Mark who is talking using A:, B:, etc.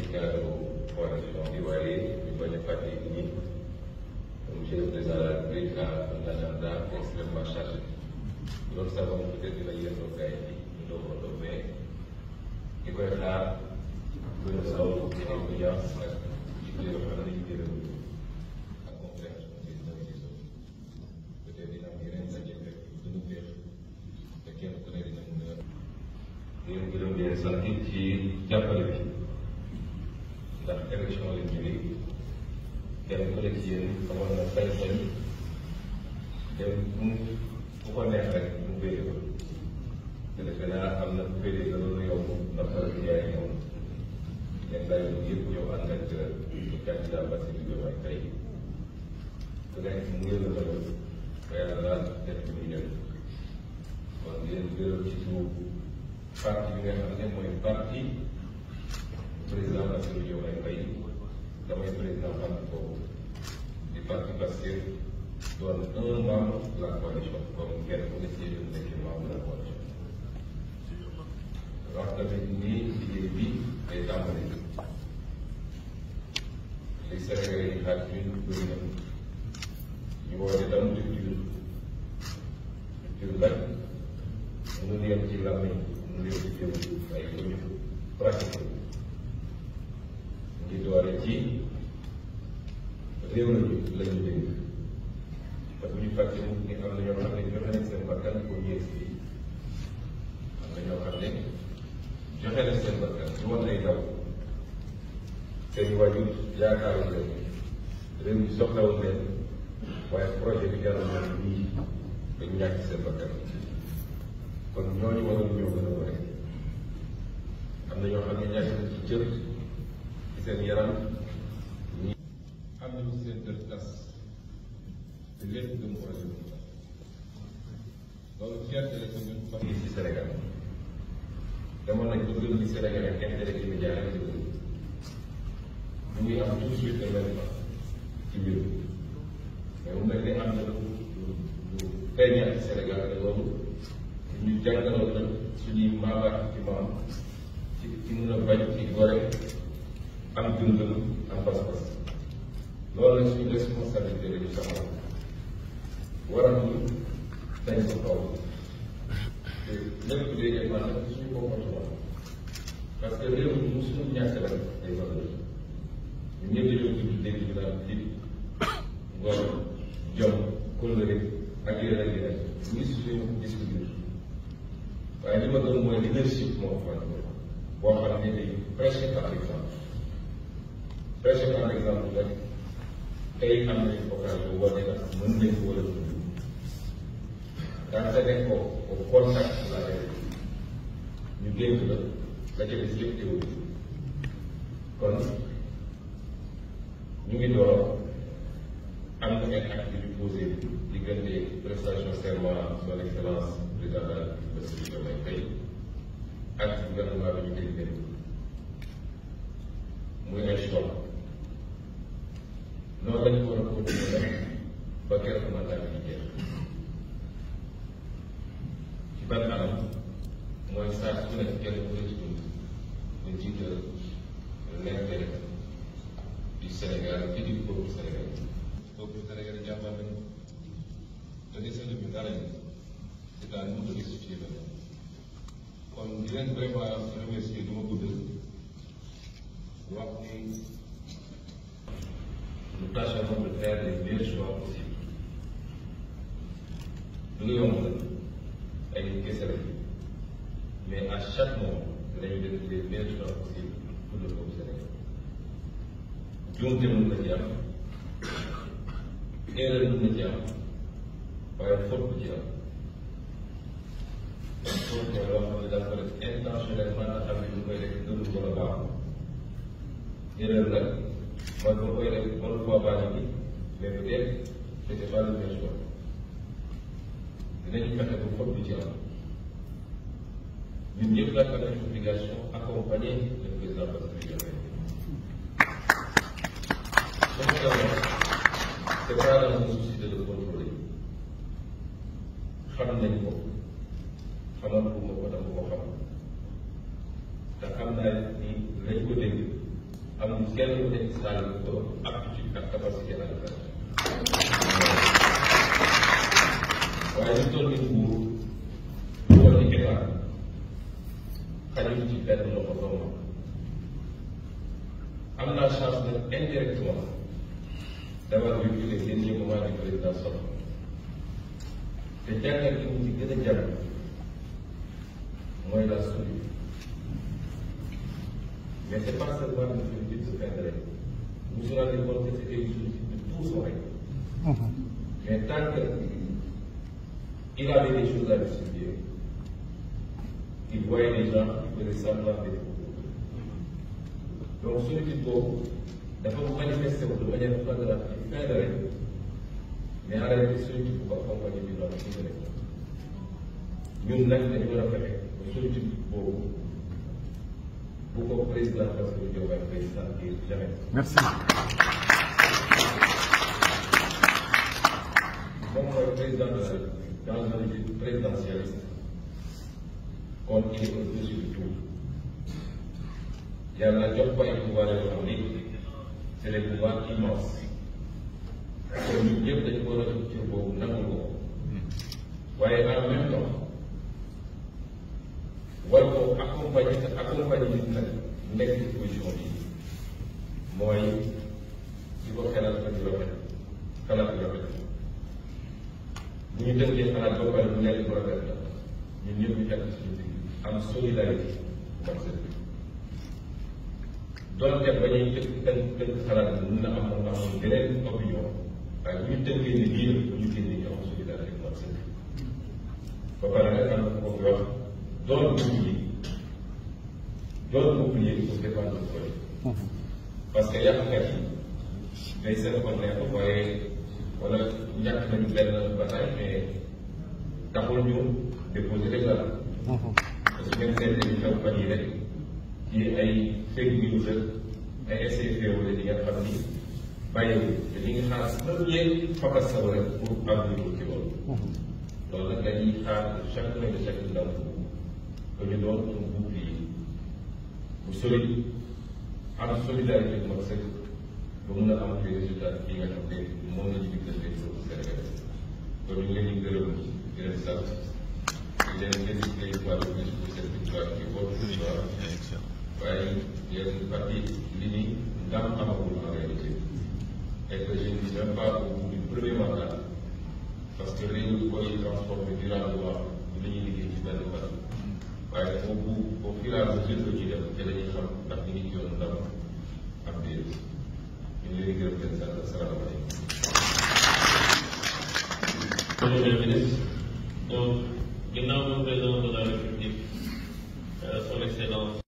A: cadre coalition bi waaye ñu bañ a fàtte ni monsieur le président de la République a un agenda extrêmement chargé loolu sax moom peut-être dina yëndoo gars yi ñu doog a doog mais di koy xaar gën a saw ci audience ak ci biir yoo xam ne ñu jëlee ak compréhension bi dina gis peut-être dina am yeneen ndaje rek gën a féex te kenn ku ne dina mun a yéen gërëm leen sant ci jàppale bi ndax élection lañ jógee kenn ku ne ci yéen amoon na sañ-sañ dem mu ku ko neex rek mu féete ko te defe naa am na ku féete la loolu yow ndax dara ci yaay moom yenn saa yi yëpp ñëw ànd ak candidat Bassirou Diomaye Faye ku nekk mu ngi la bëgg ba yàlla daal def ci muy ñëw kon yéen gërëm ci suuf parti bi nga xam ne mooy parti président Bassirou Diomaye Faye damay président parti boobu di parti Pastef doon un membre de la coalition comme kenn ku ne ci yéen nekk membre de la coalition wax tamit nii liggéey bi day tàmbali li Sénégalais yi xaaj ñun bëri na ñu woote tam rupture rupture nag mënul yem ci làmmiñ mënul yem ci jëm ay jëf pratique ngi doore ci réew lañu lañu dégg te bu ñu fàtte mu ni am na ñoo xam ne joxe nañ seen bakkan pour ñëw si am na ñoo xam ne joxe nañ seen bakkan ñu woon ay daw seen waajur yaakaaroon leen réew mi soxlawul leen waaye projet bi jaral na lii dañu ñàkk seen bakkan kon ñooñu waroon ñoo gën a wane am na ñoo xam ne ñàkk nañ ci cër ci seen yaram ñi am nañu seen kër tas te lépp gëm projet bi loolu fierté la ko ñun famille ci Sénégal demoon nañ ba gëm ni Sénégal ak intérêt immédiat rek la gëm mu ngi am tout de suite événement ci mbir mi mais mu mel ni am na lu lu feeñaat ci Sénégal te loolu ñu jàngaloon na suñuy maabaat ci maam ci ci mun a bañ ci gore am dundal am pas-pas loolu la suñu responsabilité la ñu saxal waral ñu dañ ko kaw te lépp day dépendre ci suñu comportement parce que réew mi mu suñu ñàkk rek ay valeur ñu ñëpp dañoo tudd dégg ñu naan fit ngor jom kóllëre ak yeneen ak yeneen ñu ngi suñu discours waaye li ma gëm mooy leadership moo fa boo xam ne day prêcher par exemple prêcher par exemple rek tey am nañu occasion wane na mën nañ ko wala dund daanaka nekk ko au contact de la réalité ñu dénk la la ca des yëpp théorie kon ñu ngi door am na ay actes yu posé diggante prestation serment son excellence président de la République Bassirou Diomaye Faye ak gouvernement bi ñu koy dénk muy ay choix noonu lañu ko war a continuer nag ba keroog mandat bi di jeex ci ban anam mooy saa su nekk kenn ku ne ci ñun ñu jiital l'intérêt du Sénégal et du peuple sénégalais. peuple sénégalais jàmbaar nañu te desee bi dara ñu c'est à nous de restituer la kon di leen vraiment remercier du ma guddal wax ni nous tâcherons de faire les meilleurs choix possibles du nga yomb la ay nit kese la mais à chaque moment dinañu def les meilleurs choix possibles pour le peuple sénégalais juumte mën na ci am erreur mën na ci am waaye faute bu ci am faute mooy loo xam ne dafa def intentionnellement nga xam ne ñu koy def dëgg ko la baax erreur nag man ma koy def mënu koo baax ni mais peut-être c'était pas le meilleur choix dinañu fexe ba faute bu ci am ñun ñëpp nag am nañu obligation accompagner le président Bassirou Diomaye c'est pas dans un souci de le contrôler xam nañ ko xamal ko ma ko dama ko xam te xam naa ni lañ ko dégg amul kenn ku nekk si daal ko aptitude ak capacité à le faire waaye ñu toll nii nguur toll ni état xajul ci benn loxo doomu am naa chance nag indirectement d'avoir vécu les derniers moments du président Sow te jàngat gi mu ci gën a jàpp mooy la solitude mais c'est pas seulement une solitude de fin de règne vous vous rendez compte que c'était une solitude de tout son règne mais tant que il avait des choses à distribuer il voyait des gens qui faisaient semblant d'être donc solitude boobu dafa manifesté wu de manière flagrante ci fin de règne mais en réalité solitude bu ko accompagné bi loolu ci rek ñun nag dañu war a fexe ba solitude boobu bu ko président Bassirou Diomaye Faye sentir jamais.
B: Merci.
A: moom mooy président de la République dans un régime présidentialiste kon il est au-dessus de tout yàlla jox ko ay pouvoir yoo xam ni c'est des pouvoirs immenses kon ñun ñëpp dañu ko war a jox cër boobu nangul ko waaye en même temps war ko accompagner te accompagner nit nag nekk ci position bi mooy di ko xelal ak di rafet xalaat di rafet bu ñu tënkee xalaat ba pare bu nekk bu rafet la ñun ñëpp ñu fekk suñu digg am solidarité bu mat sëkk doonte ba ñuy tënk tënk tënk xalaat bi mun na am mun na am beneen opinion waaye bu ñu tënkee ni lii la bu ñu génnee ñu am solidarité bu mat sëkk ba pare nag am na ko wax doon bouclier doon bouclier pour défendre le projet parce que yàqkat yi day seen ko neex waaye wala ñàkk nañu benn bataille mais taxul ñu déposer déclaration parce que même seen dañu xew fan yi rek ci ay fake news ak ay essai féewale di nga xam ni bàyyiwul te li nga xaar premier fakasal rek pour avenir ci loolu loolu nag dañuy xaar chaque année de chaque ndaw que ñu doon un bouclier bu solide am solidarité bu mag sëkk ba mun a am des résultats yi nga xam ne moom la ñu diggante pour Sénégal kon ñu ngi leen di gërëm di leen sant di leen félicité une fois de plus pour cette victoire qui est votre victoire waaye yéen parti li ni ndam amagul en réalité et que je ne suis même pas au bout du premier mandat parce que réew mi koy transformé durablement li ñuy liggéey ci benn fan waaye au bout au fur et à mesure que ñuy def te dañuy xam ndax ñu ngi ci yoon ndam am déet ñu ngi leen di gërëm leen sant asalaamaaleykum.
C: Monsieur le ministre, donc ginnaaw moom président de la République son excellence